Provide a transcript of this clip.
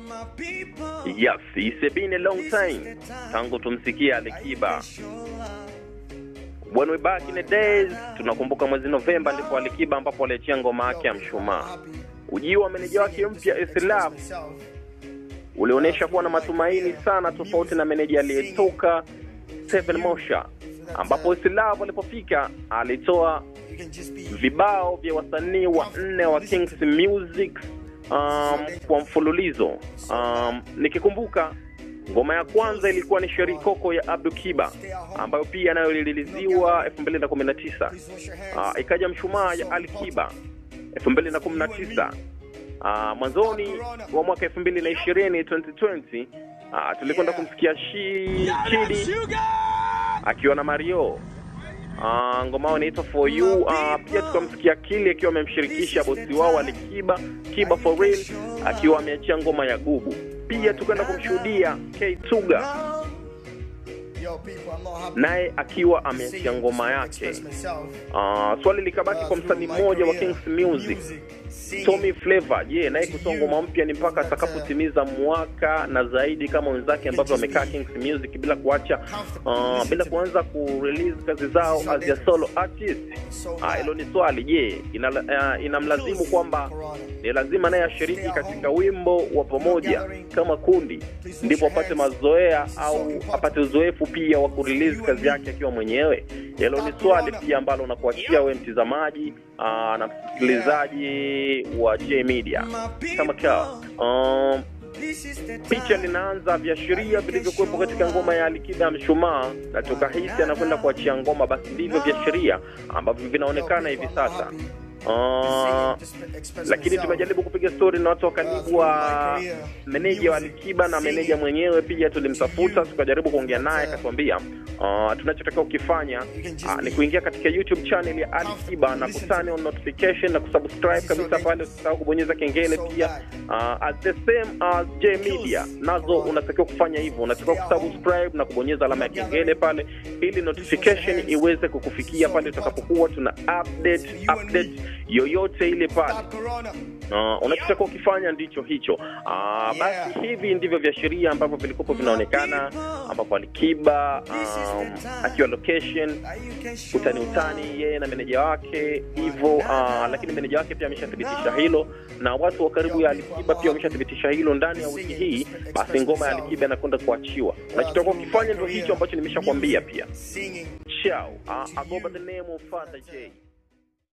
Yes, it's been a long time tangu tumsikia Alikiba. When we back in the days, tunakumbuka mwezi Novemba ndipo Alikiba ambapo aliachia ngoma yake ya Mshumaa. Ujio wa meneja wake mpya Islab ulionyesha kuwa na matumaini sana, tofauti na meneja aliyetoka Seven Mosha, ambapo Islab alipofika alitoa vibao vya wasanii wa nne wa Kings Music um, kwa mfululizo um, nikikumbuka ngoma ya kwanza ilikuwa ni Sheri Koko ya Abdu Kiba ambayo pia nayo iliriliziwa 2019. Uh, ikaja Mshumaa ya Ali Kiba 2019. Uh, mwanzoni wa mwaka 2020 2020, uh, tulikwenda kumsikia shi, Chidi akiwa na Mario Uh, ngoma yao inaitwa For You. Uh, pia tukamsikia Kili akiwa amemshirikisha bosi wao Alikiba Kiba for real akiwa ameachia ngoma ya Gubu. Pia tukaenda kumshuhudia K Tuga naye akiwa ameachia ngoma yake. Uh, swali likabaki kwa msanii mmoja wa Kings Music Tommy Flavor. Je, naye kutoa ngoma mpya ni mpaka atakapotimiza mwaka na zaidi kama wenzake ambavyo wamekaa Kings Music bila kuacha uh, bila kuanza kurelease kazi zao as a solo artist? Ah, hilo ni swali. Je, ina, uh, inamlazimu kwamba ni lazima naye ashiriki katika wimbo wa pamoja kama kundi ndipo apate mazoea au apate uzoefu pia wa kurelease kazi yake akiwa mwenyewe? Hilo ni swali pia ambalo nakuachia wewe mtizamaji uh, na msikilizaji wa J Media kama kawa. Um, picha linaanza viashiria vilivyokuwepo katika ngoma ya Alikiba ya Mshumaa, na tukahisi anakwenda kuachia ngoma, basi ndivyo viashiria ambavyo vinaonekana hivi sasa. Uh, lakini tumejaribu kupiga stori na watu wa karibu wa meneja wa Alikiba na meneja mwenyewe pia tulimtafuta, tukajaribu kuongea naye, akatuambia uh, tunachotakiwa kukifanya uh, ni kuingia katika YouTube channel ya Alikiba na kutane on notification na kusubscribe kabisa pale, usisahau kubonyeza kengele pia. Uh, at the same as J Media nazo unatakiwa kufanya hivyo, unatakiwa kusubscribe na kubonyeza alama ya kengele pale, ili notification iweze kukufikia pale tutakapokuwa tuna update update yoyote ile pale. Uh, unachotakiwa ukifanya ndicho hicho. Uh, basi hivi ndivyo viashiria ambavyo vilikuwa vinaonekana, ambapo Alikiba um, akiwa location utani utani yeye na meneja wake hivyo, uh, lakini meneja wake pia ameshathibitisha hilo na watu wa karibu ya Alikiba pia wameshathibitisha hilo. Ndani ya wiki hii, basi ngoma ya Alikiba inakwenda kuachiwa. Unachotakiwa ukifanya ndio hicho ambacho nimeshakwambia pia. Ciao. Uh, I go by the name of Father J.